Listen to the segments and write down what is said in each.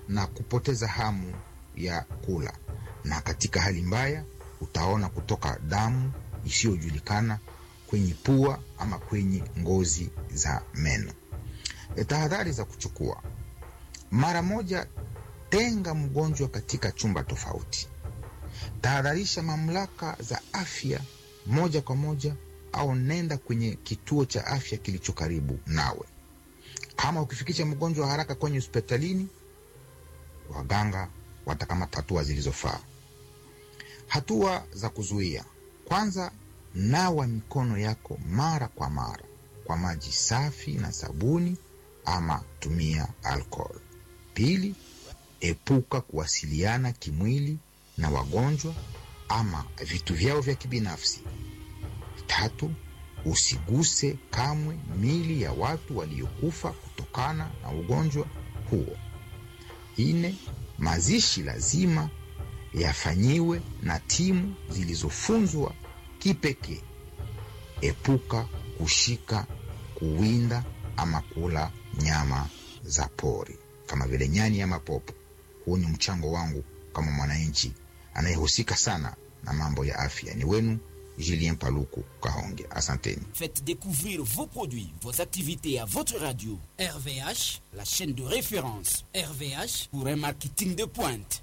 na kupoteza hamu ya kula, na katika hali mbaya utaona kutoka damu isiyojulikana kwenye pua ama kwenye ngozi za meno. E, tahadhari za kuchukua: mara moja, tenga mgonjwa katika chumba tofauti. Tahadharisha mamlaka za afya moja kwa moja, au nenda kwenye kituo cha afya kilicho karibu nawe. Kama ukifikisha mgonjwa haraka kwenye hospitalini, waganga watakamata hatua zilizofaa. Hatua za kuzuia: kwanza, nawa mikono yako mara kwa mara kwa maji safi na sabuni, ama tumia alcohol. Pili, epuka kuwasiliana kimwili na wagonjwa ama vitu vyao vya kibinafsi. Tatu, usiguse kamwe mili ya watu waliokufa kutokana na ugonjwa huo. Nne, mazishi lazima yafanyiwe na timu zilizofunzwa kipekee. Epuka kushika, kuwinda ama kula nyama za pori kama vile nyani ama popo. Huu ni mchango wangu kama mwananchi anayehusika sana na mambo ya afya. Ni wenu Julien Paluku Kahonge, asanteni. Faites découvrir vos produits, vos activités à votre radio. RVH, la chaîne de référence RVH pour un marketing de pointe.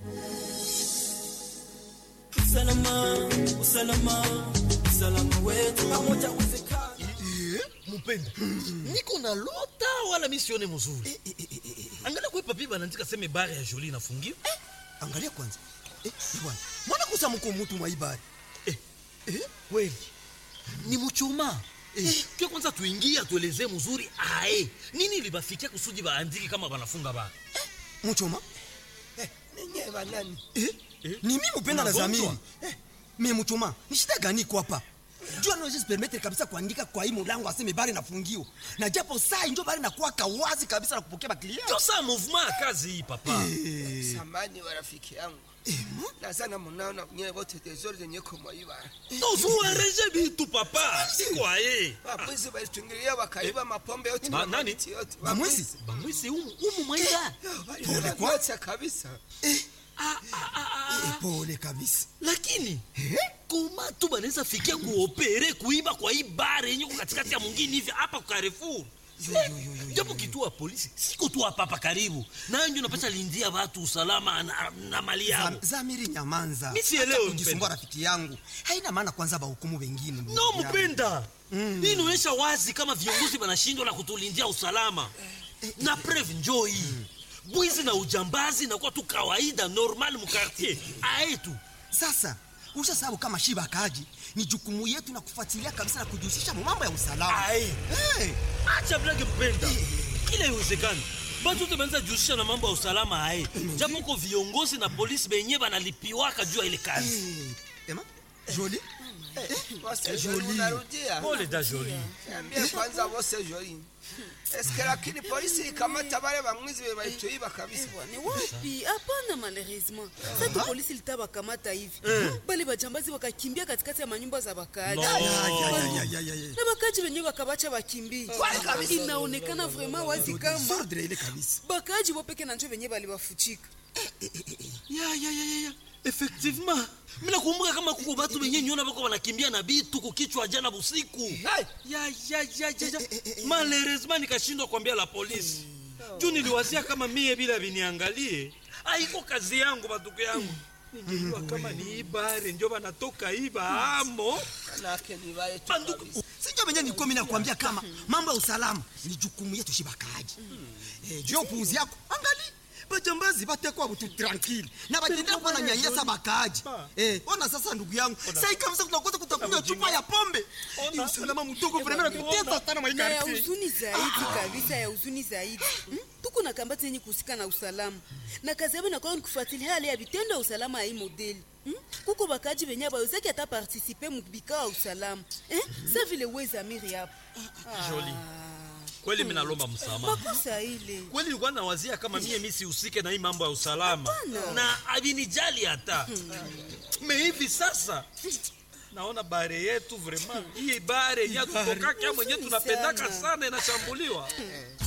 Usalama, usalama, usalama wetu pamoja uwezekana. Mupenda, niko na lota wala misione mzuri. Angalia kwa papi banaandika sema bare ya Jolie inafungiwa. Angalia kwanza. Eh, bwana. Mbona kusa mko mtu mwa ibari? Eh, eh, kweli. Ni mchuma. Eh, kia kwanza tuingie atuelezee mzuri ae. Nini libafikia kusudi baandiki kama banafunga ba? Eh, mchuma? Eh, nenye banani? Eh, eh, ni mimi Mupenda na Zamiri. Eh, mimi mchuma. Ni shida gani kwa hapa? jua naweza permettre kabisa kuandika kwa hii mulango aseme bari nafungiwa na japo saa njo bari nakuwa kawazi kabisa na kupokea baklia ndio saa movement ya kazi hii papa hey. samani wa rafiki yangu nazana munaona nyewe wote tezori zenye kumwaiba tozuereje bitu papa sikwaye wapwizi walitungilia wakaiba mapombe yote Ma, nani yote bamwisi bamwisi umu, umu mwaida pole kwa kabisa eh. Ah, ah, ah, ah. pole kabisa lakini koma tu banaweza fikia kuopere kuiba kwa hii bare yenye ko katikati ya mwingine hivi hapa kwa Carrefour japo kituo ya polisi siko tu hapa hapa karibu nayo ndio napata lindia watu usalama na, na mali yao Zam, Zamiri nyamanza mimi sielewi kujisumbua rafiki yangu haina maana kwanza bahukumu wengine no mpenda mm. hii inaonyesha wazi kama viongozi wanashindwa na kutulindia usalama na preve njoo hii mm bwizi na ujambazi nakuwa tu kawaida normal mukartier aetu sasa usha sababu kama shiba kaji ni jukumu yetu na kufuatilia kabisa na kujihusisha mambo ya usalama hey. acha blage mpenda kila iwezekani batu te banza jihusisha na mambo ya usalama aye japo ko viongozi na polisi benye banalipiwaka juu ya ile kazi hey. ema joli pole da joli niambie kwanza wose joli eske lakini polisi ikamata wale bamwizi walituiba kabisa ni wapi hapana malheureusement sasa polisi litabakamata hivi bale bajambazi wakakimbia katikati ya manyumba za bakaaji na bakaaji wenyewe wakabacha bakimbie inaonekana vraiment wazi kama bakaaji wopeke na njo wenyewe balibafuchika ya ya ya ya effectivement mina kumbuka kama kuko batu benye nyona bako banakimbia na bitu kukichwa jana busiku ya ya ya ya ya malheureusement nikashindwa kuambia la polisi juu niliwazia kama mie bila viniangalie aiko kazi yangu batuko yangu ningejua kama ni ibare njo banatoka iba amo banduku sinjo benye nilikuwa mimi nakwambia kama mambo ya usalama ni jukumu yetu shibakaji eh, juu upuuzi yako angali bajambazi batekwa butu tranquille na batendea kuwa na nyanyasa bakaaji eh, ona sasa ndugu yangu sai kabisa tunakosa kutakunywa chupa ya pombe ni usalama mdogo vremena tutesa sana na ya huzuni zaidi kabisa ya huzuni zaidi hmm? tuko na kambati yenye kuhusika na usalama na kazi yabo inakuwa ni kufuatilia hali ya vitendo ya usalama ya hii modeli hmm? kuko bakaji benye bayozaki ata partisipe mubikao ya usalama eh? sa vile wezamiri hapo ah. Jolie kweli mimi nalomba msamaha. Makosa ile. Kweli nilikuwa nawazia kama mie mimi sihusike na hii mambo ya usalama. Apana. Na abinijali hata. Hmm. Me hivi sasa naona bare yetu vraiment hii bare ya kutoka kama mwenyewe tunapendaka sana inashambuliwa.